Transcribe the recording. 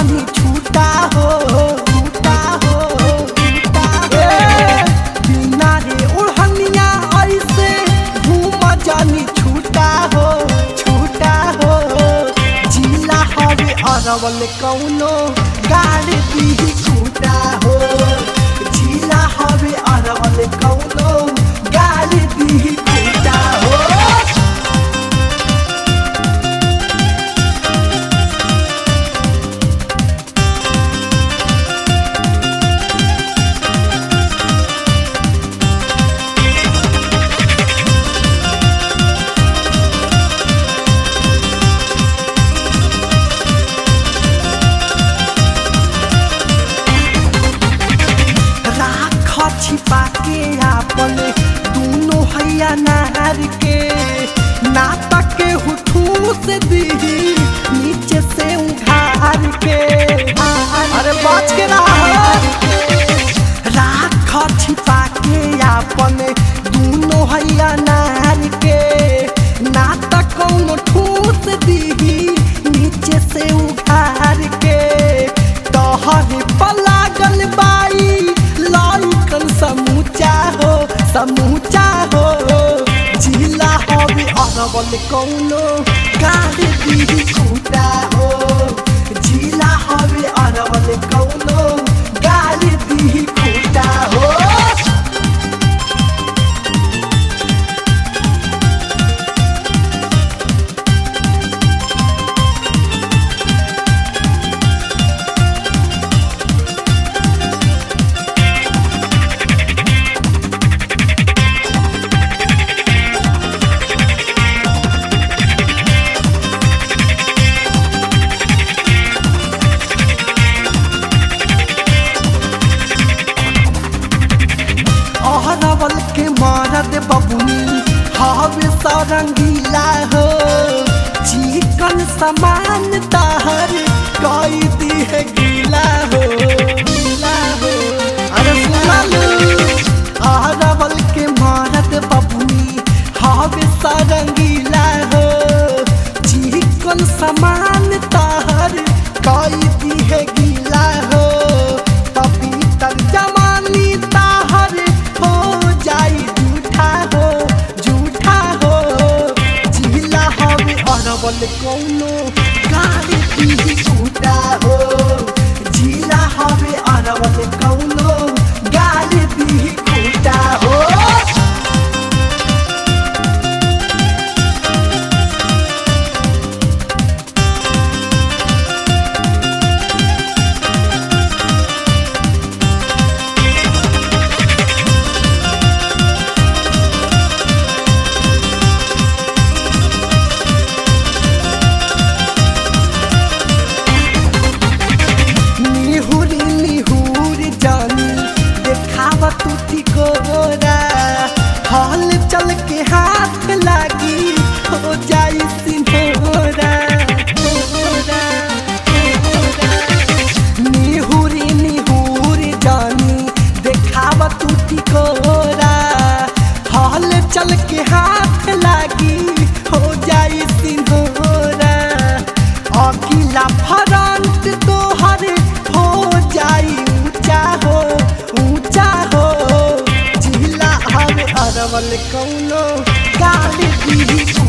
जानी छूटा हो छूटा हो छूटा हो बिना रे ओढ़निया ऐसे घूम जानी छूटा हो छूटा हो जिला हवे अरवल कौनो गाड़ी दी छूटा हो जिला हवे अरवल कौनो गाड़ी दी छूटा हो राख छिपा के आपन दोनों हैया नार के नाटक के हुठूस दी नीचे से उघार के अरे बच के रह राख छिपा के आपन दोनों हैया नार के नाटक कौनो ठूस दी नीचे से उघार के तोहरे पलागल बाई लाइकन समूचा हो समूचा हो जिला हवे अरवल कौनो गाड़ी दी छूटा हो जिला हवे अरवल कौनो गाड़ी दी छूटा हो अहरवल के मारद बबुनी हवे सरंगीला हो चिकन समान ताहर कई दी है गीला हो गीला हो अरे सुनलू अहरवल के मारद बबुनी हवे सरंगीला हो चिकन समान ताहर कई दी है गीला हो पपीतर जमानी ताहर हो जाई झूठा हो झूठा हो जिला हवे अरवल कौनो गाड़ी दी झूठा हो जिला हवे अरवल कौनो गाड़ी दी झूठा हो निहुरी निहुरी जानी देखावा तू ठिकोरा हल चल के हाथ लागी हो जाई सिंहोरा होरा, होरा। निहुरी निहुरी जानी देखावा तू ठिकोरा हल चल के हाथ लागी हो जाई सिंहोरा अकिला फ्रंट तोहर हो जाई ऊंचा हो ऊंचा हो जिला हवे अरवल कौनो गाड़ी दी